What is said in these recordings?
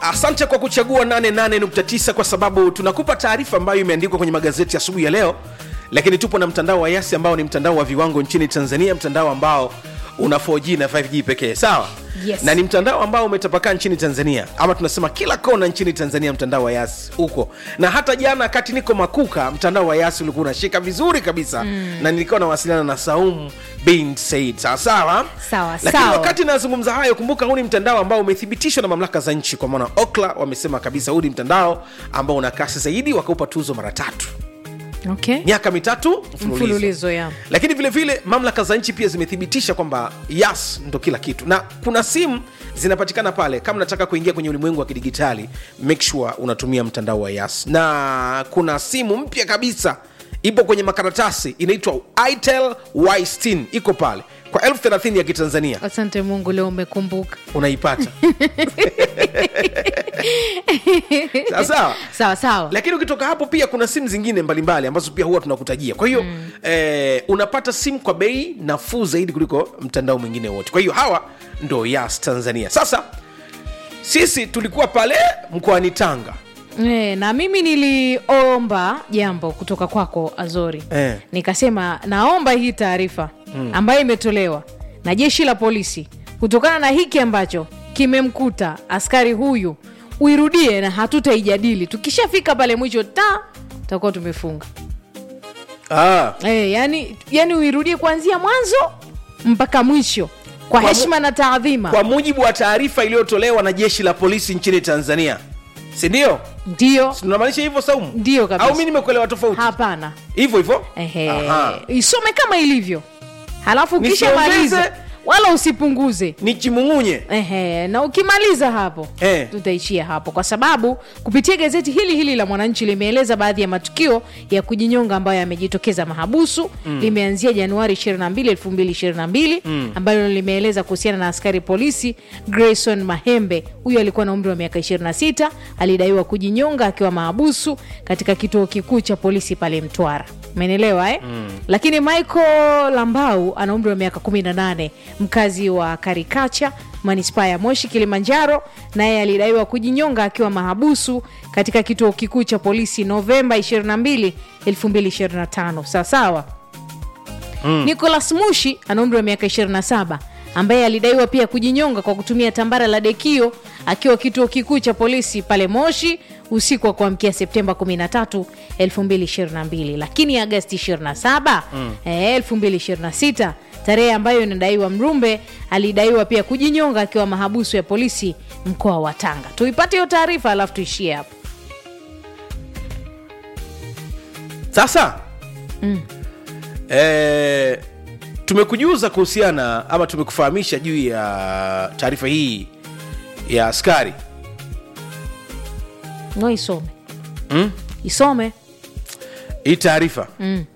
asante kwa kuchagua 88.9 kwa sababu tunakupa taarifa ambayo imeandikwa kwenye magazeti asubuhi ya leo lakini tupo na mtandao wa yasi ambao ni mtandao wa viwango nchini tanzania mtandao ambao una 4g na 5g pekee sawa Yes. na ni mtandao ambao umetapakaa nchini tanzania ama tunasema kila kona nchini tanzania mtandao wa yasi huko na hata jana kati niko makuka mtandao wa yasi ulikuwa unashika vizuri kabisa mm. na nilikuwa nawasiliana na saum bin said sawasawa Sawa, lakini sawa. wakati nazungumza hayo kumbuka huu ni mtandao ambao umethibitishwa na mamlaka za nchi kwa maana okla wamesema kabisa huu ni mtandao ambao una kasi zaidi wakaupa tuzo mara tatu okay. miaka mitatu mfululizo mfululizo ya lakini vile vile mamlaka za nchi pia zimethibitisha kwamba yas ndo kila kitu na kuna simu zinapatikana pale kama unataka kuingia kwenye ulimwengu wa kidigitali make sure unatumia mtandao wa yas na kuna simu mpya kabisa ipo kwenye makaratasi inaitwa itel y iko pale kwa elfu thelathini ya kitanzania asante mungu leo umekumbuka unaipata sawa sawa sawa sawa lakini ukitoka hapo pia kuna simu zingine mbalimbali ambazo pia huwa tunakutajia kwa hiyo mm. eh, unapata simu kwa bei nafuu zaidi kuliko mtandao mwingine wote kwa hiyo hawa ndo yas tanzania sasa sisi tulikuwa pale mkoani tanga E, na mimi niliomba jambo kutoka kwako azori Eh. nikasema naomba hii taarifa ambayo imetolewa na jeshi la polisi kutokana na hiki ambacho kimemkuta askari huyu uirudie na hatutaijadili tukishafika pale mwisho ta tutakuwa tumefunga ah, e, yani, yani uirudie kuanzia mwanzo mpaka mwisho kwa, Kwa mu- heshima na taadhima kwa mujibu wa taarifa iliyotolewa na jeshi la polisi nchini tanzania sindio ndio tunamaanisha hivyo saumu Ndio kabisa. au mi nimekuelewa tofauti hapana hivyo hivyo Ehe. Aha. isome kama ilivyo halafu Nisiongeze. ukishamaliza wala usipunguze ni chimung'unye Ehe, na ukimaliza hapo Eh. tutaishia hapo kwa sababu kupitia gazeti hili hili la mwananchi limeeleza baadhi ya matukio ya kujinyonga ambayo yamejitokeza mahabusu mm. limeanzia januari 22 2022 mm. ambayo limeeleza kuhusiana na askari polisi grayson mahembe huyu alikuwa na umri wa miaka 26 alidaiwa kujinyonga akiwa mahabusu katika kituo kikuu cha polisi pale mtwara umeelewa eh? mm. lakini michael lambau ana umri wa miaka 18 mkazi wa karikacha manispaa ya moshi kilimanjaro naye alidaiwa kujinyonga akiwa mahabusu katika kituo kikuu cha polisi novemba 22 2025 sawasawa mm. nicolas mushi ana umri wa miaka 27 ambaye alidaiwa pia kujinyonga kwa kutumia tambara la dekio akiwa kituo kikuu cha polisi pale moshi usiku wa kuamkia septemba 13 2022 lakini agasti 27 mm. eh, 2026 tarehe ambayo inadaiwa mrumbe alidaiwa pia kujinyonga akiwa mahabusu ya polisi mkoa wa tanga tuipate hiyo taarifa alafu tuishie hapo sasa mm. e, tumekujuza kuhusiana ama tumekufahamisha juu ya taarifa hii ya askari no isome mm? isome hii taarifa mm.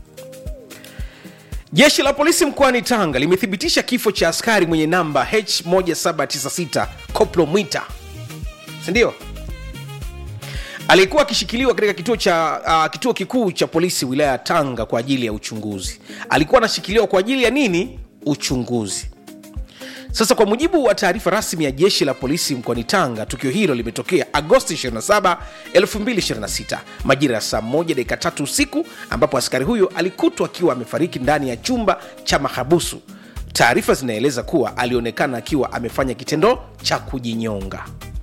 jeshi la polisi mkoani tanga limethibitisha kifo cha askari mwenye namba h1796 koplo mwita sindio aliyekuwa akishikiliwa katika kituo cha uh, kituo kikuu cha polisi wilaya ya tanga kwa ajili ya uchunguzi alikuwa anashikiliwa kwa ajili ya nini uchunguzi sasa kwa mujibu wa taarifa rasmi ya jeshi la polisi mkoani tanga tukio hilo limetokea agosti 27 2026 majira ya saa 1 dakika tatu usiku ambapo askari huyo alikutwa akiwa amefariki ndani ya chumba cha mahabusu taarifa zinaeleza kuwa alionekana akiwa amefanya kitendo cha kujinyonga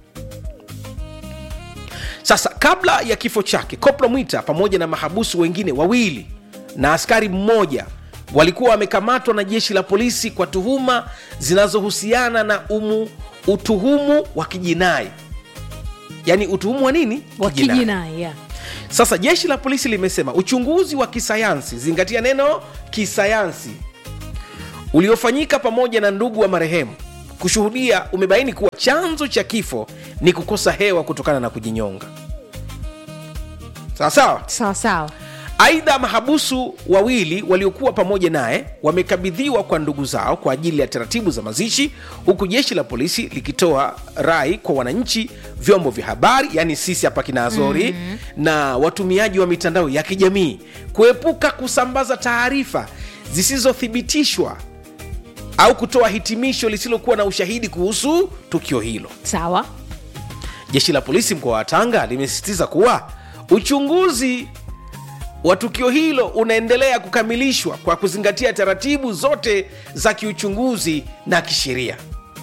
sasa kabla ya kifo chake koplo mwita pamoja na mahabusu wengine wawili na askari mmoja walikuwa wamekamatwa na jeshi la polisi kwa tuhuma zinazohusiana na umu, utuhumu wa kijinai yaani utuhumu wa nini wa Kijinai. kijinai yeah. sasa jeshi la polisi limesema uchunguzi wa kisayansi zingatia neno kisayansi uliofanyika pamoja na ndugu wa marehemu kushuhudia umebaini kuwa chanzo cha kifo ni kukosa hewa kutokana na kujinyonga sawa sawa sawa sawa aidha mahabusu wawili waliokuwa pamoja naye wamekabidhiwa kwa ndugu zao kwa ajili ya taratibu za mazishi huku jeshi la polisi likitoa rai kwa wananchi vyombo vya habari yani sisi hapa kina azori mm-hmm. na watumiaji wa mitandao ya kijamii kuepuka kusambaza taarifa zisizothibitishwa au kutoa hitimisho lisilokuwa na ushahidi kuhusu tukio hilo sawa jeshi la polisi mkoa wa tanga limesisitiza kuwa uchunguzi wa tukio hilo unaendelea kukamilishwa kwa kuzingatia taratibu zote za kiuchunguzi na kisheria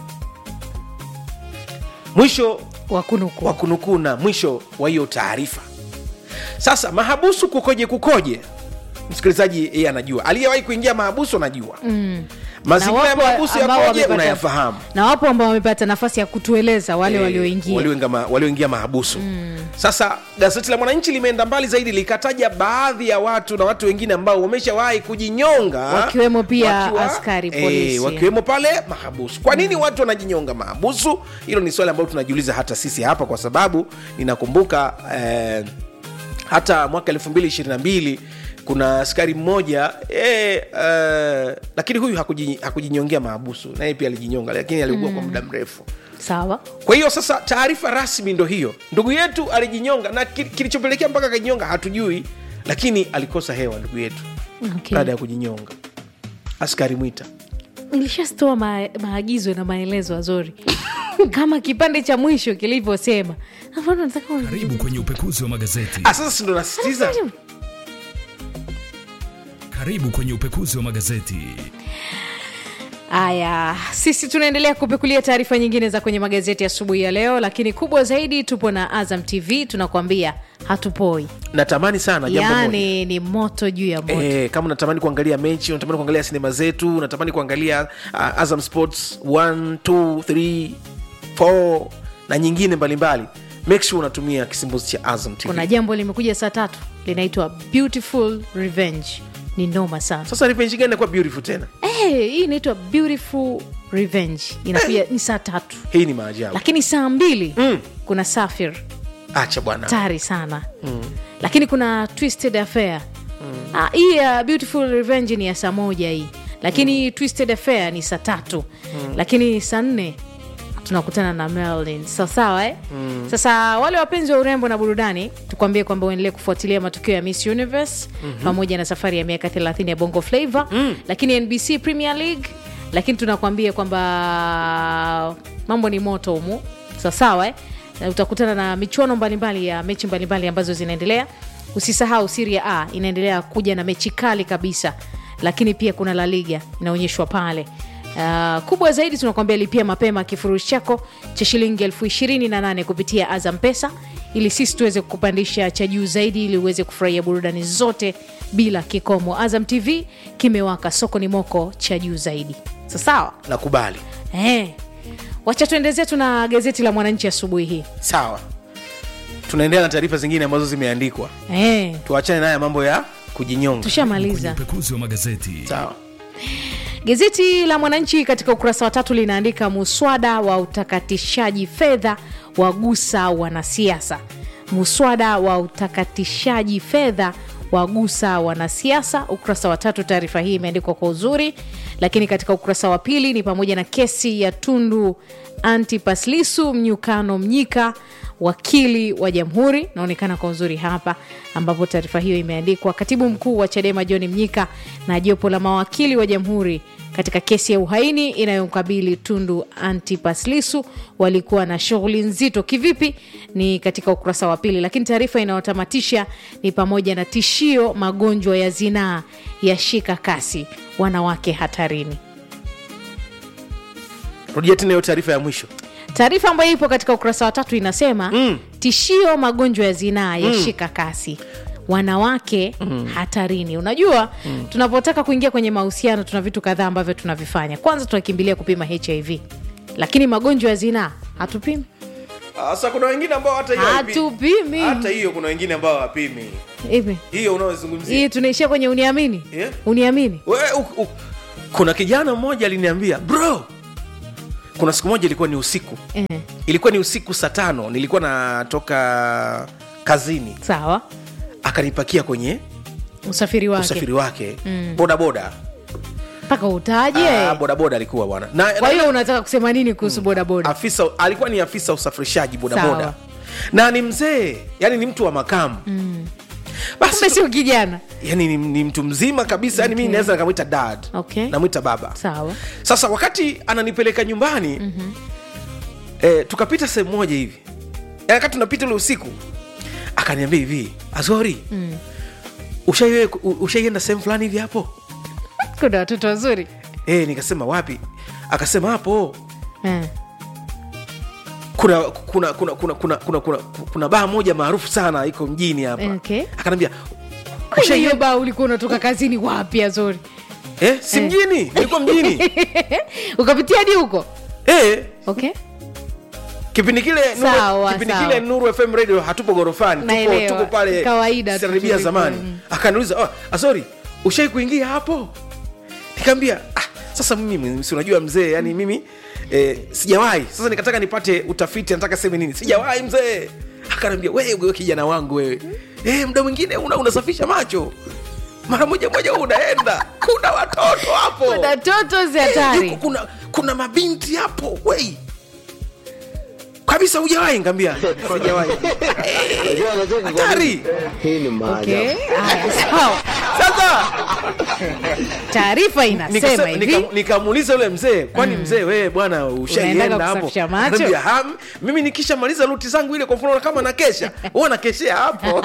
mwisho wakunuku wa kunukuu na mwisho wa hiyo taarifa sasa mahabusu kukoje kukoje msikilizaji yeye anajua aliyewahi kuingia mahabusu anajua mm. mazingira ya mahabusu yakoje unayafahamu na wapo ambao wamepata nafasi ya kutueleza wale Eh, walioingia walioingia ma- walioingia mahabusu mm. sasa gazeti la mwananchi limeenda mbali zaidi likataja baadhi ya watu na watu wengine ambao wameshawahi kujinyonga Wakiwemo pia askari polisi. eh, wakiwemo pale mahabusu kwa nini mm. watu wanajinyonga mahabusu hilo ni swali ambalo tunajiuliza hata sisi hapa kwa sababu ninakumbuka eh, hata mwaka 222 kuna askari mmoja eh, eh, lakini huyu hakuji- hakujinyongea mahabusu naye pia alijinyonga lakini aliugua mm. kwa muda mrefu sawa kwa hiyo sasa taarifa rasmi ndo hiyo ndugu yetu alijinyonga na ki- kilichopelekea mpaka akajinyonga hatujui lakini alikosa hewa ndugu yetu okay. baada ya kujinyonga askari mwita nilishatoa ma, maagizo na maelezo azori kama kipande cha mwisho kilivyosema Hapana, nataka uni- Karibu kwenye upekuzi wa magazeti. ah, sasa sindo nasitiza Karibu kwenye upekuzi wa magazeti. Haya, sisi tunaendelea kupekulia taarifa nyingine za kwenye magazeti asubuhi ya leo, lakini kubwa zaidi tupo na Azam TV, tunakuambia hatupoi, natamani sana jambo moja yaani ni moto juu ya moto. Eh, kama unatamani kuangalia mechi unatamani kuangalia sinema zetu unatamani kuangalia uh, azam sports 1 2 3 4 na nyingine mbalimbali make sure unatumia kisimbuzi cha azam tv Kuna jambo limekuja saa tatu linaitwa Beautiful Revenge, ni noma sana. sasa revenge gani inakuwa beautiful tena Eh, hii inaitwa Beautiful Revenge, inakuja ni saa tatu, hii ni maajabu lakini saa mbili Mm. kuna Safir acha bwana hatari sana mm. lakini kuna twisted affair mm. ah, hii ya beautiful revenge ni ya saa moja hii lakini mm. twisted affair ni saa tatu mm. lakini saa nne tunakutana na Merlin sawasawa eh? mm. sasa wale wapenzi wa urembo na burudani tukwambie kwamba uendelee kufuatilia matukio ya miss universe mm-hmm. pamoja na safari ya miaka 30 ya bongo flavo mm. lakini nbc premier league lakini tunakwambia kwamba mambo ni moto humu sawasawa eh? Na utakutana na michuano mbalimbali ya mechi mbalimbali ambazo zinaendelea usisahau siria a inaendelea kuja na mechi kali kabisa lakini pia kuna la liga inaonyeshwa pale Uh, kubwa zaidi tunakwambia lipia mapema kifurushi chako cha shilingi elfu ishirini na nane kupitia azam pesa ili sisi tuweze kukupandisha cha juu zaidi ili uweze kufurahia burudani zote bila kikomo azam tv kimewaka soko ni moko cha juu zaidi sasawa nakubali eh. wacha tuendezea tuna gazeti la mwananchi asubuhi hii sawa tunaendelea na taarifa zingine ambazo zimeandikwa eh. tuachane naye mambo ya kujinyonga Kwenye tushamaliza upekuzi wa magazeti. sawa Gazeti la Mwananchi katika ukurasa wa tatu linaandika muswada wa utakatishaji fedha wagusa wanasiasa. Muswada wa utakatishaji fedha wagusa wanasiasa. Ukurasa wa tatu, taarifa hii imeandikwa kwa uzuri, lakini katika ukurasa wa pili ni pamoja na kesi ya Tundu Antipas Lissu, Mnyukano Mnyika wakili wa jamhuri naonekana kwa uzuri hapa ambapo taarifa hiyo imeandikwa katibu mkuu wa chadema john mnyika na jopo la mawakili wa jamhuri katika kesi ya uhaini inayomkabili tundu antipas lisu walikuwa na shughuli nzito kivipi ni katika ukurasa wa pili lakini taarifa inayotamatisha ni pamoja na tishio magonjwa ya zinaa yashika kasi wanawake hatarini rudia tena hiyo taarifa ya mwisho taarifa ambayo ipo katika ukurasa wa tatu inasema mm. tishio magonjwa ya zinaa yashika kasi wanawake mm. hatarini unajua mm. tunapotaka kuingia kwenye mahusiano tuna vitu kadhaa ambavyo tunavifanya kwanza tunakimbilia kupima hiv lakini magonjwa ya zinaa hatupimi sasa kuna wengine ambao hata hiyo haipi- hatupimi hata hiyo kuna wengine ambao hawapimi hivi hiyo unaozungumzia hii tunaishia kwenye uniamini Yeah. uniamini We, u, u, kuna kijana mmoja aliniambia bro kuna siku moja ilikuwa ni usiku eh, ilikuwa ni usiku saa tano nilikuwa natoka kazini sawa akanipakia kwenye usafiri wake usafiri wake bodaboda mpaka utaje Ah, bodaboda alikuwa bwana na, kwa na, hiyo unataka kusema nini kuhusu bodaboda afisa alikuwa ni afisa usafirishaji bodaboda Sawa. na ni mzee yani ni mtu wa makamu basi kumbe sio kijana yani ni, ni mtu mzima kabisa yani Okay. mimi naweza nikamwita dad Okay. namwita baba sawa sasa wakati ananipeleka nyumbani mm-hmm. eh, tukapita sehemu moja hivi wakati tunapita ule usiku akaniambia hivi azori mm. ushaienda sehemu fulani hivi hapo kuna watoto wazuri e, nikasema wapi akasema hapo Eh. kuna kuna kuna kuna kuna kuna kuna, kuna baa moja maarufu sana iko mjini hapa Okay. akanambia Kwenye hiyo "Ushaienda?" baa ulikuwa unatoka kazini wapi azuri eh, si mjini nilikuwa mjini ukapitia hadi huko eh, okay kipindi kile Sawa, nuru, kipindi sawa. kile nuru fm radio hatupo gorofani tuko, Naelewa. tuko pale Kawaida tu Sarabia tulikuwa, zamani mm. akaniuliza oh, asori ushai kuingia hapo nikaambia ah, sasa mimi si unajua mzee yani mimi eh, sijawahi sasa nikataka nipate utafiti nataka seme nini sijawahi mzee akaniambia wewe wewe kijana wangu wewe eh, muda mwingine una, unasafisha macho mara moja moja unaenda kuna watoto hapo kuna toto zi Eh, hatari yuko kuna kuna mabinti hapo wei kabisa hujawahi ngambia sijawahi hatari Hii ni maajabu. okay haya sawa sasa taarifa inasema nikasa- hivi nika- nikamuuliza yule mzee kwani mzee wewe bwana ushaienda Unaendaga hapo kusafisha macho? Akaniambia, "Ha, mimi nikishamaliza luti zangu ile kwa mfano kama nakesha huwa nakeshea hapo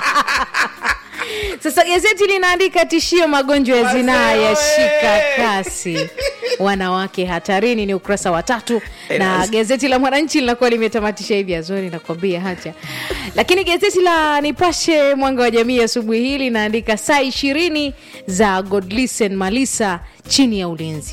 sasa gazeti linaandika tishio magonjwa ya zinaa Wazee yashika oye! kasi wanawake hatarini ni ukurasa wa tatu Eh, na nice. gazeti la mwananchi linakuwa limetamatisha hivi azori nakwambia hacha lakini gazeti la nipashe mwanga wa jamii asubuhi hii linaandika saa ishirini za godlisen malisa chini ya ulinzi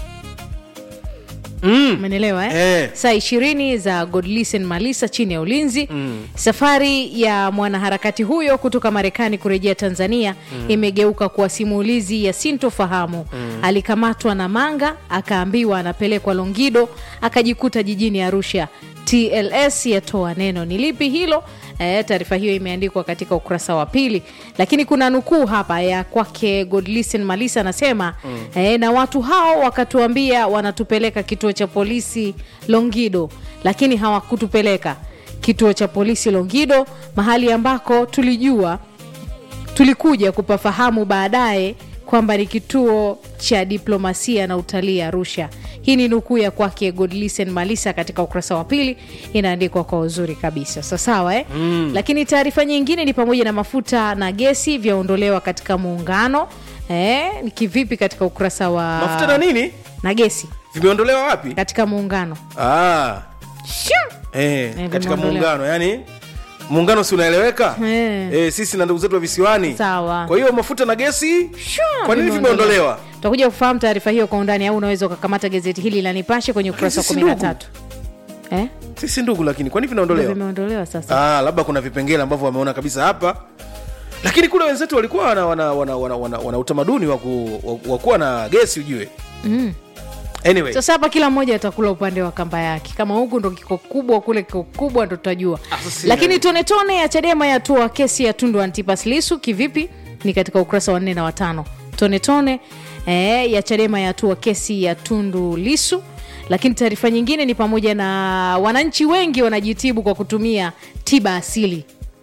umenielewa eh? Eh. saa ishirini za godlisen malisa chini ya ulinzi mm. safari ya mwanaharakati huyo kutoka marekani kurejea tanzania mm. imegeuka kuwa simulizi ya sintofahamu mm. alikamatwa na manga akaambiwa anapelekwa longido akajikuta jijini arusha tls yatoa neno ni lipi hilo E, taarifa hiyo imeandikwa katika ukurasa wa pili lakini kuna nukuu hapa ya kwake godlisten malisa anasema mm. e, na watu hao wakatuambia wanatupeleka kituo cha polisi longido lakini hawakutupeleka kituo cha polisi longido mahali ambako tulijua tulikuja kupafahamu baadaye kwamba ni kituo cha diplomasia na utalii arusha hii ni nukuu ya kwake godlisen malisa katika ukurasa wa pili inaandikwa kwa uzuri kabisa sasawa eh? mm. lakini taarifa nyingine ni pamoja na mafuta na gesi vyaondolewa katika muungano eh, ni kivipi katika ukurasa wa mafuta na nini na gesi vimeondolewa wapi katika muungano ah, Shoo! eh, katika vimeondolewa. muungano yani muungano si unaeleweka Eh. eh, sisi na ndugu zetu wa visiwani Sawa. kwa hiyo mafuta na gesi Shoo! kwa nini vimeondolewa tutakuja kufahamu taarifa hiyo kwa undani au unaweza ukakamata gazeti hili la nipashe kwenye ukurasa wa sisi kumi na ndugu. tatu eh? sisi ndugu lakini kwa nini Ndio vinaondolewa vimeondolewa sasa ah, labda kuna vipengele ambavyo wameona kabisa hapa lakini kule wenzetu walikuwa wana, wana, wana, wana, wana, wana utamaduni wa ku- wa- wa kuwa na gesi ujue mm. anyway sasa hapa kila mmoja atakula upande wa kamba yake kama huku ndo kiko kubwa kule kiko kubwa ndo tutajua Ah, sasa lakini ina- tone tone ya chadema yatua kesi ya tundu antipas lisu kivipi ni katika ukurasa wa nne na watano tone tone eh, ya chadema yatua kesi ya tundu lisu lakini taarifa nyingine ni pamoja na wananchi wengi wanajitibu kwa kutumia tiba asili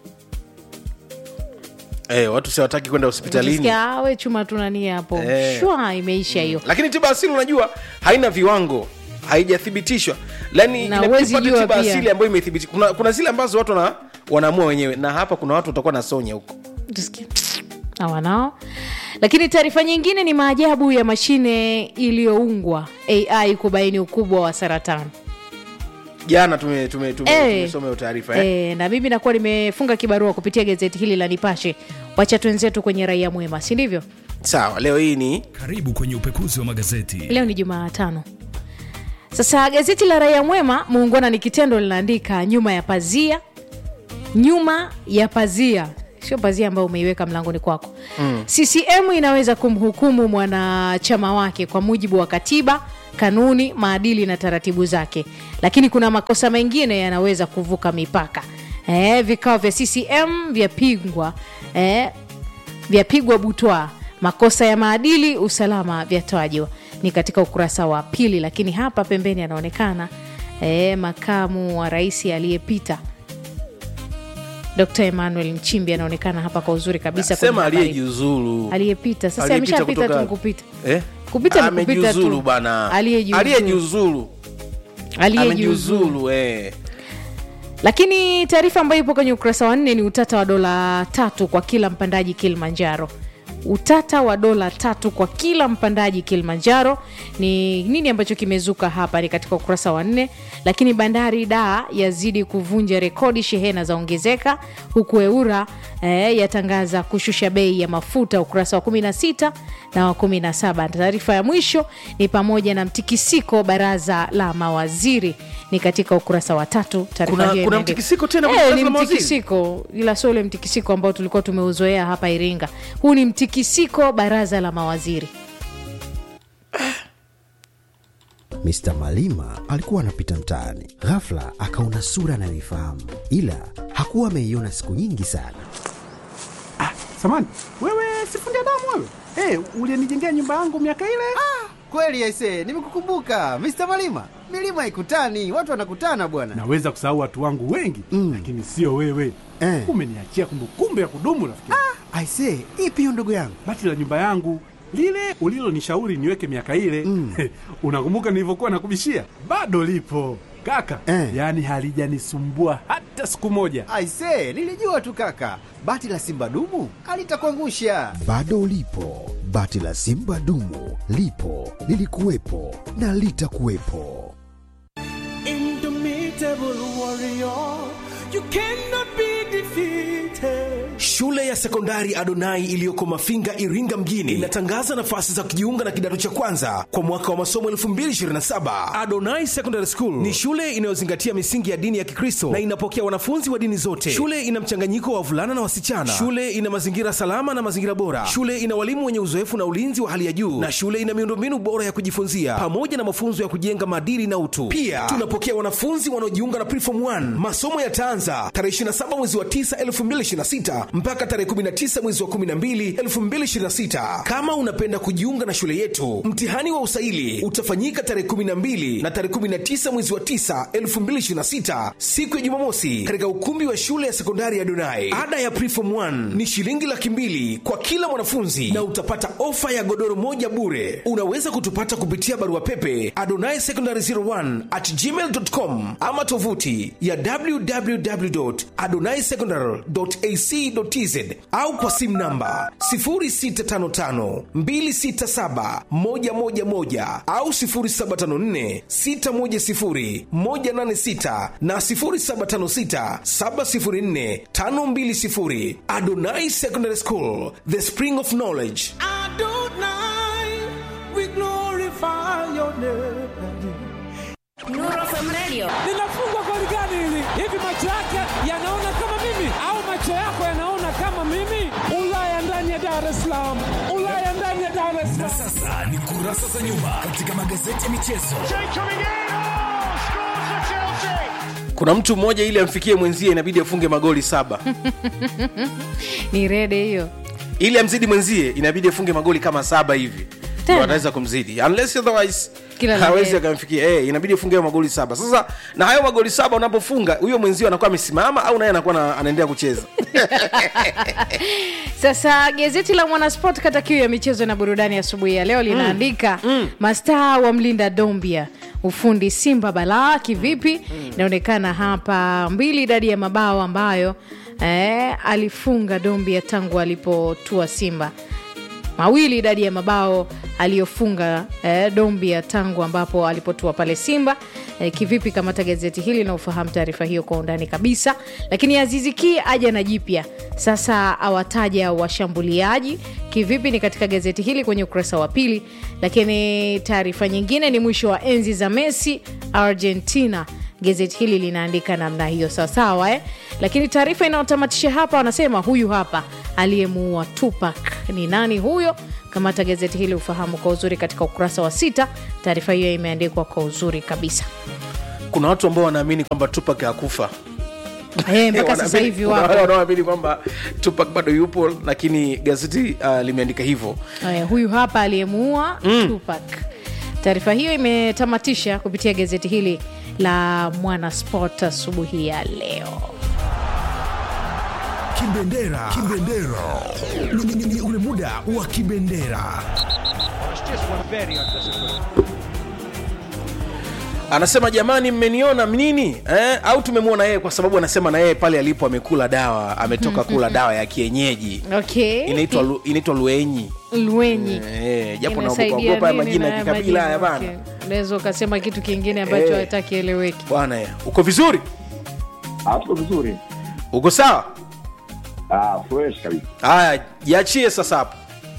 eh, watu siwataki kwenda hospitalini Utasikia, "Ah, we chuma tunania hapo Eh. shwa imeisha hiyo lakini tiba asili unajua haina viwango haijathibitishwa yani Na inabidi huwezi upate jua tiba pia. asili ambayo imethibitishwa kuna, kuna zile ambazo watu wana, wanaamua wenyewe na hapa kuna watu watakuwa na sonya huko Tusikie. hawanao lakini taarifa nyingine ni maajabu ya mashine iliyoungwa ai kubaini ukubwa wa saratani jana tume, tume, tume, Eh. tumesoma hiyo taarifa eh? e, na mimi nakuwa nimefunga kibarua kupitia gazeti hili la nipashe wacha twenzetu kwenye raia mwema si ndivyo sawa leo hii ni Karibu kwenye upekuzi wa magazeti. leo ni jumaatano sasa gazeti la raia mwema muungwana ni kitendo linaandika nyuma ya pazia nyuma ya pazia sio pazia ambayo umeiweka mlangoni kwako mm. ccm inaweza kumhukumu mwanachama wake kwa mujibu wa katiba kanuni maadili na taratibu zake lakini kuna makosa mengine yanaweza kuvuka mipaka eh, vikao vya ccm vyapigwa eh, vyapigwa butwa makosa ya maadili usalama vyatajwa ni katika ukurasa wa pili lakini hapa pembeni anaonekana e, makamu wa rais aliyepita dr emmanuel nchimbi anaonekana hapa kwa uzuri kabisa kwenye sema habari. aliyejiuzulu aliyepita sasa Aliyepita ameshapita tu kutoka- nikupita eh? Kupita ni kupita Amejiuzulu tu. bana Aliyejiuzulu. aliyejiuzulu aliyejiuzulu amejiuzulu eh. lakini taarifa ambayo ipo kwenye ukurasa wa nne ni utata wa dola tatu kwa kila mpandaji kilimanjaro utata wa dola tatu kwa kila mpandaji kilimanjaro ni nini ambacho kimezuka hapa ni katika ukurasa wa nne lakini bandari da yazidi kuvunja rekodi shehena za ongezeka huku eura eh, yatangaza kushusha bei ya mafuta ukurasa wa 16 na wa 17 taarifa ya mwisho ni pamoja na mtikisiko baraza la mawaziri ni katika ukurasa wa tatu taarifa Kuna- hiyo kuna imeandikwa. mtikisiko tena kwenye Eh, baraza ni la mawaziri? mtikisiko ila sio ule mtikisiko ambao tulikuwa tumeuzoea hapa iringa huu ni mtikisiko baraza la mawaziri Mr. Malima alikuwa anapita mtaani, ghafla akaona sura anayoifahamu, ila hakuwa ameiona siku nyingi sana. Samani, wewe sifundi damu wewe? Hey, ulienijengea nyumba yangu miaka ile? Kweli aise, nimekukumbuka Mr. Malima. Milima haikutani, watu wanakutana bwana. Naweza kusahau watu wangu wengi Mm. lakini sio wewe. Eh. Umeniachia kumbukumbu ya kudumu rafiki. Aise, ipi hiyo ndugu yangu? Bati la nyumba yangu lile ulilonishauri niweke miaka ile Mm. unakumbuka nilivyokuwa nakubishia? Bado lipo kaka, Eh. yaani halijanisumbua hata siku moja. Aise, nilijua tu kaka, bati la simba dumu alitakuangusha. Bado lipo bati la Simba dumu, lipo lilikuwepo na litakuwepo. Indomitable warrior, you cannot be defeated. Shule ya sekondari Adonai iliyoko Mafinga, Iringa mjini inatangaza nafasi za kujiunga na kidato cha kwanza kwa mwaka wa masomo 2027. Adonai Secondary School ni shule inayozingatia misingi ya dini ya Kikristo na inapokea wanafunzi wa dini zote. Shule ina mchanganyiko wa wavulana na wasichana. Shule ina mazingira salama na mazingira bora. Shule ina walimu wenye uzoefu na ulinzi wa hali ya juu, na shule ina miundombinu bora ya kujifunzia pamoja na mafunzo ya kujenga maadili na utu. Pia tunapokea wanafunzi wanaojiunga na Preform 1. Masomo yataanza tarehe 27 mwezi wa 9 2026 mpaka tarehe 19 mwezi wa 12 2026. Kama unapenda kujiunga na shule yetu, mtihani wa usaili utafanyika tarehe 12 na tarehe 19 mwezi wa 9 2026, siku ya Jumamosi, katika ukumbi wa shule ya sekondari ya Donai. Ada ya Preform 1 ni shilingi laki mbili kwa kila mwanafunzi na utapata ofa ya godoro moja bure. Unaweza kutupata kupitia barua pepe adonai secondary 01 at gmail.com ama tovuti ya www.adonaisecondary.ac.tz au kwa simu namba 0655267111 au 0754610186 na 0756704520. Adonai Secondary School, the spring of knowledge. Adonai, we glorify your name. linafungwa goli gani hili? Hivi macho yake yanaona kama mimi au macho yako yanaona kama mimi? Ulaya ndani ya Dar es Salaam, Ulaya ndani ya Dar es Na Salaam. sasa ni kurasa za nyuma katika magazeti ya michezo. kuna mtu mmoja ili amfikie mwenzie inabidi afunge magoli saba ni rede hiyo ili amzidi mwenzie inabidi afunge magoli kama saba hivi Tena? Ndio anaweza kumzidi unless otherwise Kila la hawezi heri. akamfikia eh, inabidi afunge hayo magoli saba sasa na hayo magoli saba unapofunga huyo mwenzio anakuwa amesimama au naye anakuwa na- anaendelea kucheza sasa gazeti la mwanasport kata kiu ya michezo na burudani asubuhi ya leo linaandika mastaa wa mlinda dombia ufundi simba balaa kivipi inaonekana hapa mbili idadi ya mabao ambayo eh, alifunga dombia tangu alipotua simba mawili idadi ya mabao aliyofunga eh, dombia tangu ambapo alipotua pale simba eh, kivipi kamata gazeti hili na ufahamu taarifa hiyo kwa undani kabisa lakini aziziki aja na jipya sasa awataja washambuliaji kivipi ni katika gazeti hili kwenye ukurasa wa pili lakini taarifa nyingine ni mwisho wa enzi za messi argentina gazeti hili linaandika namna hiyo sawasawa eh? lakini taarifa inayotamatisha hapa wanasema huyu hapa aliyemuua tupak ni nani huyo kamata gazeti hili ufahamu kwa uzuri katika ukurasa wa sita taarifa hiyo imeandikwa kwa uzuri kabisa kuna watu ambao wanaamini kwamba tupak hakufa Eh, mpaka sasa Wanaamini- hivi kuna wale wapo wanaoamini kwamba tupak bado yupo lakini gazeti uh, limeandika hivyo Eh, huyu hapa aliyemuua mm. tupak taarifa hiyo imetamatisha kupitia gazeti hili la mwanasport asubuhi ya leo Kibendera, kibendera. Ni, ni, ni, ni ule muda wa kibendera. anasema jamani mmeniona nini eh? au tumemwona yeye kwa sababu anasema na yeye pale alipo amekula dawa ametoka kula dawa ya kienyeji okay inaitwa lu- inaitwa luenyi lwenyi eh, japo Inasaidia naogopa nini majina na ya haya kikabila haya majina? bana Okay. unaweza ukasema kitu kingine ambacho Eh. hataki eleweki bwana ya uko vizuri tuko vizuri uko sawa ah, fresh kabisa haya jiachie sasa hapo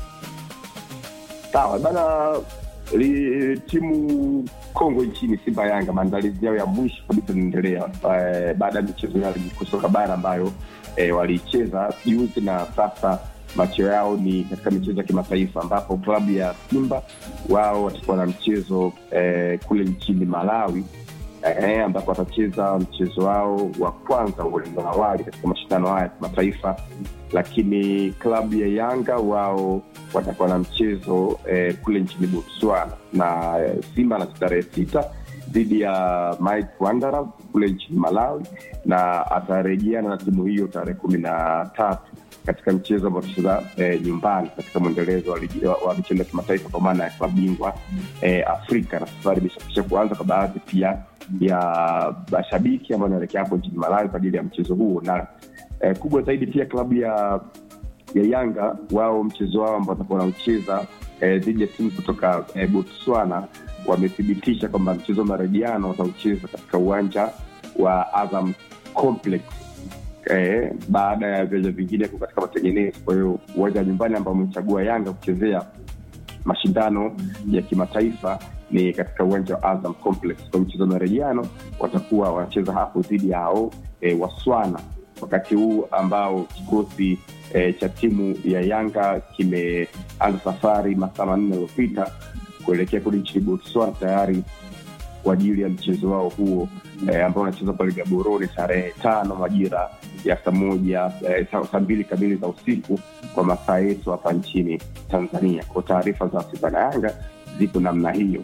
sawa bana li, timu kongwe nchini simba yanga maandalizi yao ya mwisho kabisa inaendelea eh, baada ya michezo ya ligi kuu soka bara ambayo eh, waliicheza juzi na sasa macho yao ni katika michezo ya kimataifa ambapo klabu ya simba wao watakuwa na mchezo eh, kule nchini malawi eh, ambapo watacheza mchezo wao wa kwanza ulingo wa awali katika mashindano haya ya kimataifa lakini klabu ya yanga wao watakuwa na mchezo eh, kule nchini botswana na eh, simba na tarehe sita dhidi ya Mike Wanderers kule nchini malawi na atarejeana na timu hiyo tarehe kumi na tatu katika mchezo ambao tutacheza eh, nyumbani katika mwendelezo wa ligi- wa- wa michezo ya kimataifa kwa maana ya klabu bingwa eh, afrika na safari imeshakisha kuanza kwa baadhi pia ya mashabiki ambao wanaelekea hapo nchini malawi kwa ajili ya mchezo huo na eh, kubwa zaidi pia klabu ya ya yanga wao mchezo wao ambao watakuwa wanaucheza eh, dhidi ya timu kutoka eh, botswana wamethibitisha kwamba mchezo wa marejiano wataucheza katika uwanja wa azam complex eh, baada ya viwanja vingine kuwa katika matengenezo kwa hiyo uwanja wa nyumbani ambao umechagua yanga kuchezea mashindano ya kimataifa ni katika uwanja wa azam complex kwa mchezo wa marejiano watakuwa wanacheza hapo dhidi ya hao e, waswana wakati huu ambao kikosi e, cha timu ya yanga kimeanza safari masaa manne yaliyopita kuelekea kule nchini botswana tayari kwa ajili ya mchezo wao huo eh, ambao unachezwa pale gaborone tarehe tano majira ya saa moja eh, saa saa mbili kamili za usiku kwa masaa yetu hapa nchini tanzania kwa taarifa za simba na yanga zipo namna hiyo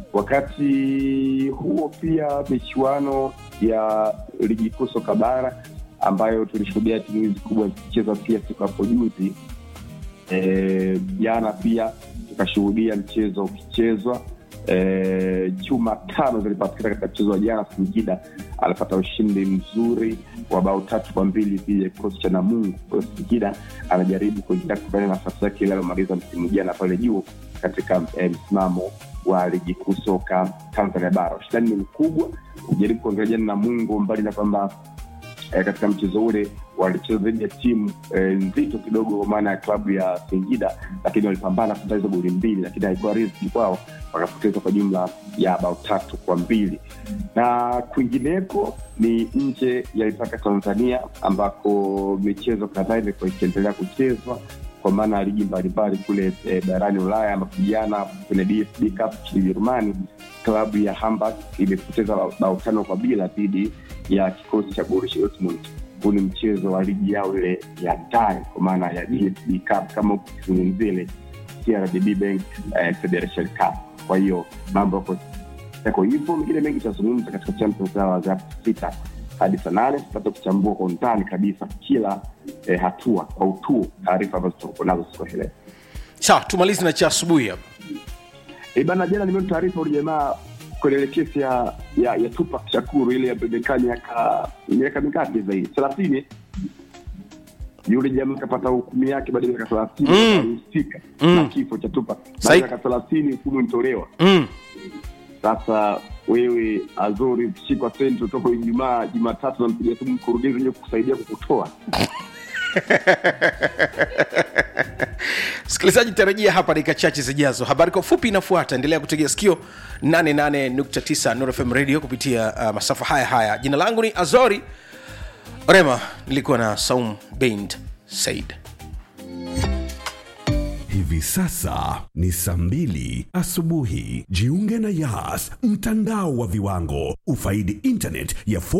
wakati huo pia michuano ya ligi kuu soka bara ambayo tulishuhudia timu hizi kubwa zikicheza pia siku hapo juzi Eh, jana pia tukashuhudia mchezo ukichezwa e, chuma tano zilipatikana katika mchezo wa jana singida alipata ushindi mzuri wa bao tatu kwa mbili dhidi ya kikosi cha namungu kwa hiyo singida anajaribu kuingia kufanya nafasi yake ile aliyomaliza msimu jana pale juu katika eh, msimamo wa ligi kuu soka tanzania bara ushindani ni mkubwa ujaribu kuangalia jana namungu mbali na kwamba eh, katika mchezo ule walicheza dhidi ya timu eh, nzito kidogo kwa maana ya klabu ya singida lakini walipambana kupata hizo goli mbili lakini haikuwa riziki kwao wakapoteza kwa jumla ya bao tatu kwa mbili na kwingineko ni nje ya mipaka tanzania ambako michezo kadhaa imekuwa ikiendelea kuchezwa kwa maana ya ligi mbalimbali kule e, barani ulaya ambapo jana kwenye dfb cup nchini ujerumani klabu ya hamburg imepoteza bao- bao tano kwa bila dhidi ya kikosi cha Borussia Dortmund. Huu ni mchezo wa ligi yao ile ya ndani kwa maana ya DFB Cup kama ukizungumzia ile CRDB Bank eh, Federation Cup. Kwa hiyo mambo yako yako hivyo, mengine mengi tutazungumza katika Champions Hour za sita hadi saa nane tupate kuchambua kwa undani kabisa kila eh, hatua kwa utuo taarifa ambazo tutakuwa nazo siku ya leo. sawa tumalizi na cha asubuhi hapa E bana, jana nimeona taarifa ule jamaa kwenye ile kesi ya ya, ya Tupac Shakur ile ya bebekaa miaka miaka mingapi zaidi thelathini yule jamaa akapata hukumu yake baada ya miaka thelathini Mm. alihusika Mm. na kifo cha Tupac baada Sai- ya miaka thelathini hukumu ilitolewa mm. sasa wewe azori ukishikwa senti utoka ijumaa jumatatu nampigia simu mkurugenzi wenye kukusaidia kukutoa msikilizaji tarajia hapa dakika chache zijazo habari kwa ufupi inafuata endelea kutegea sikio 88.9 Nuru fm radio kupitia uh, masafa haya haya jina langu ni azori rema nilikuwa na saum bend said Hivi sasa ni saa mbili asubuhi. Jiunge na Yas, mtandao wa viwango. Ufaidi internet ya